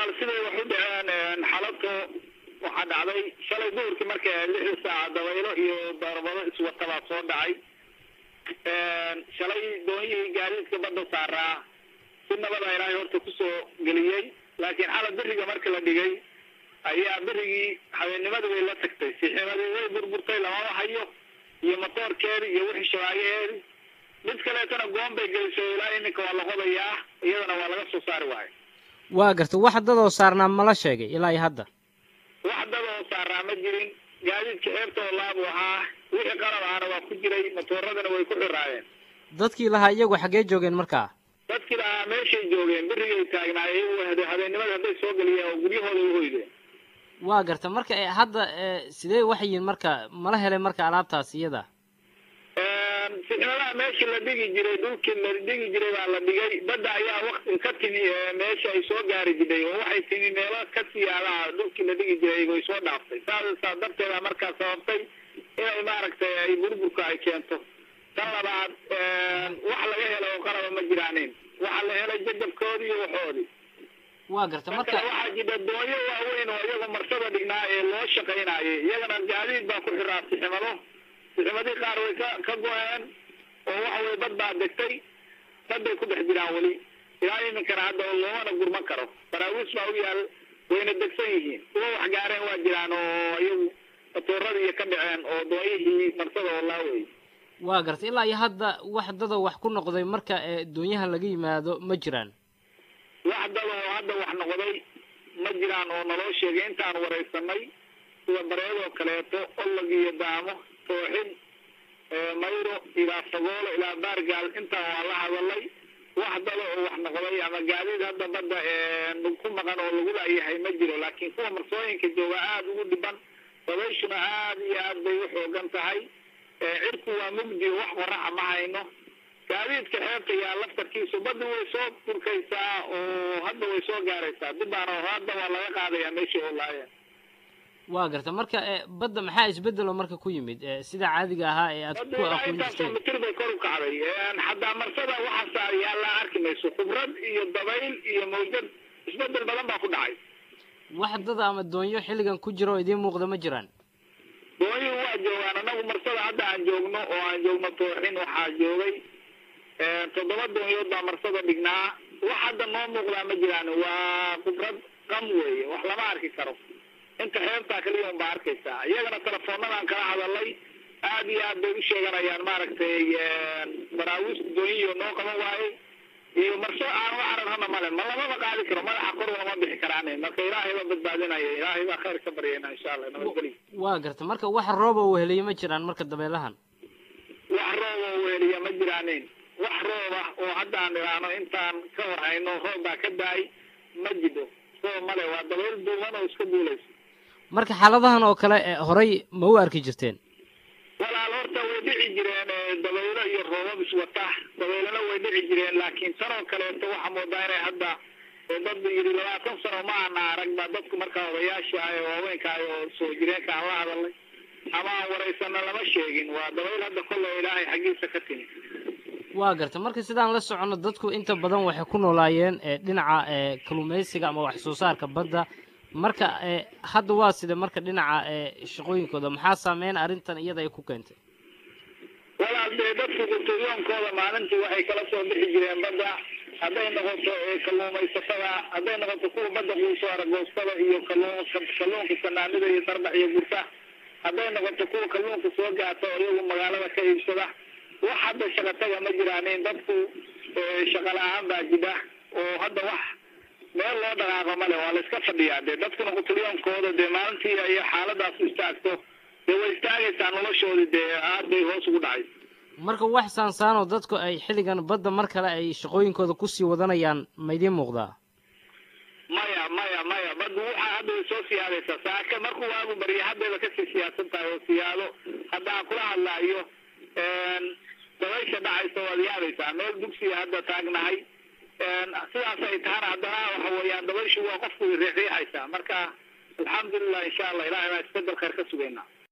walaal siday wax u dhaceen xalabto waxaa dhacday shalay duhurkii marka lixda saaca dabaylo iyo darbado iswatabaa soo dhacay shalay doonyihii gaadiidka badda saaraa si nabada ilaahay horta kusoo geliyey laakiin xala beriga marka la dhigay ayaa berigii habeennimadii way la tagtay siximadii way burburtay lamama hayo iyo matoorkeedi iyo wixii shabaagaheedi mid kaleetana goon bay gelisay ilaa iminka waa la qodayaa iyadana waa laga soo saari waayo waa garta wax dadoo saarnaa mala sheegay ilaa iyo hadda wax dadoo saaraa ma jirin gaadiidka ceebta oo laabu ahaa wixii qalab ahana waa ku jiray matooradana way ku xiraayeen dadkii lahaa iyagu xaggee joogeen markaa dadkii lahaa meeshay joogeen berigay taagnaayeen habeennimada hadday soo geliyeen oo guryahooda u hoydeen waa garta marka hadda sidee waxay yihiin marka mala helay marka alaabtaas iyada sixnadaha meeshii la dhigi jiray dhulkii la dhigi jiray baa la dhigay badda ayaa wakti ka timi meesha ay soo gaari jiray oo waxay timi meelo ka siyaadaha dhulkii la dhigi jiray way soo dhaaftay saasa darteeda markaa sababtay inay maaragtay ay burburka ay keento tan labaad wax laga helo oo qalaba ma jiraanin waxaa la helay jajabkoodii iyo waxoodii waa garta marka waxaa jira doonyo waaweyn oo iyaga marsada dhignaa ee loo shaqaynaayay iyagana gaadiid baa ku xiraa siximado siximadii qaar way ka ka go-een oo waxa weye bad baa degtay dad bay ku dhex jiraan weli ilaa iminkana hadda loomana gurman karo baraawiis baa u yaal wayna degsan yihiin kuwa wax gaareen waa jiraan oo iyagu matooradii ka dhaceen oo doonyihii marsada oo laawey waa garta ilaa iyo hadda wax dadoo wax ku noqday marka doonyaha laga yimaado ma jiraan wax dad oo hadda wax noqday ma jiraan oo naloo sheegay intaan waraysanay sida bareedoo kaleeto olog iyo daamo tooxin mayro ilaa fagoolo ilaa baargaal intaan waa la hadalay wax dada oo wax noqday ama gaadiid hadda badda ku maqan oo lagu laayahay ma jiro laakiin kuwa marsooyinka jooga aada ugu dhiban dabayshuna aada iyo aad bay u xoogan tahay cirku waa mugdi wax qoraxa ma hayno gaadiidka xeebta yaa laftarkiisu badda way soo burkaysaa oo hadda way soo gaaraysaa dibaana hadda waa laga qaadayaa meeshii oo laayeen waa garta marka badda maxaa isbedelo marka ku yimid sida caadiga ahaa ee aad ku aqoon jirteen mitir bay kor u kacday xataa marsada waxaasa yaa la arki mayso khibrad iyo dabayl iyo mawjad isbedel badan baa ku dhacay wax dada ama doonyo xilligan ku jira oo idiin muuqda ma jiraan doonyuhu waa joogaan anagu marsada hadda aan joogno oo aan joogno tooxin waxaa joogay toddoba doonyood baa marsada dhignaa wax hadda noo muuqdaa ma jiraan waa khibrad qam weeye wax lama arki karo inta xeebtaa kaliya un baa arkaysaa iyagana telefoonadaan kala hadalay aada iyo aad bay u sheeganayaan maaragtay baraawiista doonyiyo noo qaban waayey iyo marso aan wax ararhana male ma lamaba qaadi karo madaxa kor lama bixi karaan marka ilaahay baa badbaadinaya ilaahay baa khayr ka baryayna insha allah nabadgelyo waa garta marka wax rooba weheliye ma jiraan marka dabeelahan wax rooba weheliya ma jiraanin wax roob ah oo hadda aan idhaahno intaan ka war hayno roob baa ka daay ma jiro roob male waa dabayl duuban oo iska duulaysa marka xaaladahan oo kale horay ma u arki jirteen walaal horta way dhici jireen dabaylo iyo roobab iswata dabaylana way dhici jireen laakiin tanoo kaleeto waxaa moodaa inay hadda dad yidhi labaatan sano ma ana arag ba dadku markaa odayaasha ah ee waaweynka ah oo soo jireenka aan la hadalnay ama aan waraysana lama sheegin waa dabayl hadda kolle ilaahay xaggiisa ka timi waa garta marka sidaan la soconno dadku inta badan waxay ku noolaayeen dhinaca kalluumaysiga ama wax soo saarka badda marka hadda waa sida marka dhinaca shaqooyinkooda maxaa saameyn arrintan iyada ay ku keentay walaal dee dadku gurturyoonkooda maalintii waxay kala soo bixi jireen badda hadday noqoto kalluumaysatada hadday noqoto kuwa badda quuso aragoostada iyo kalluun kalluunka sanaanida iyo darbax iyo gurta hadday noqoto kuwa kalluunka soo gaata oo iyagu magaalada ka iibsada wax hadda shaqataga ma jiraanin dadku shaqa la-aan baa jira oo hadda wax meel loo dhaqaaqo male waa la iska fadhiyaa dee dadkuna quturyoonkooda dee maalintii ay xaaladaas istaagto dee way istaagaysaa noloshoodii dee aad bay hoos ugu dhacay marka wax saansaanoo dadku ay xilligan badda mar kale ay shaqooyinkooda kusii wadanayaan ma idiin muuqdaa maya maya maya baddu waxaa hadda way soo siyaadaysaa saaka markuu waagu barya haddayba kasii siyaasan tahay oo siyaado hadda aan kula hadlaayo dabaysha dhacaysa waad yaabaysaa meel dugsiga hadda taagnahay sidaas ay tahana haddana waxa weeyaan dabayshu waa qofku riixriixaysaa marka alxamdulilah insha allah ilahay baa isbedel khayr ka sugaynaa